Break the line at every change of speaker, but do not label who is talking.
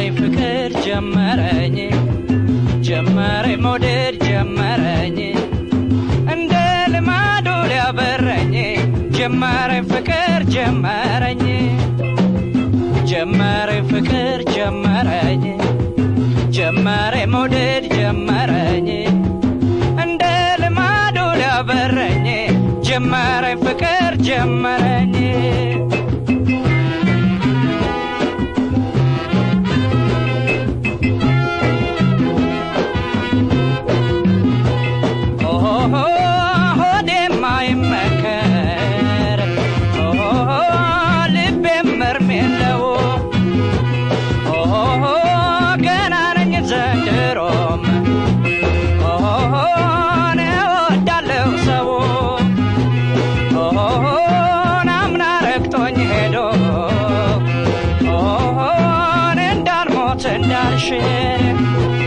ፍቅር ጀመረኝ ጀመረኝ መውደድ ጀመረኝ እንደ ልማዱ ሊያበረኝ ጀመረኝ ፍቅር ጀመረኝ ጀመረኝ ፍቅር ጀመረኝ ጀመረኝ መውደድ ጀመረኝ እንደ ልማዱ ሊያበረኝ ጀመረኝ ፍቅር ጀመረኝ ኦሆ ሆዴም አይመከር ኦሆ ልቤም እርም የለው ኦሆ ገና ነኝ ዘንድሮም ኦሆ እኔ እወዳለሁ ሰው ኦሆ ናምና ረግጦኝ ሄዶ ኦሆ እኔ እንዳልሞት እንዳልሽር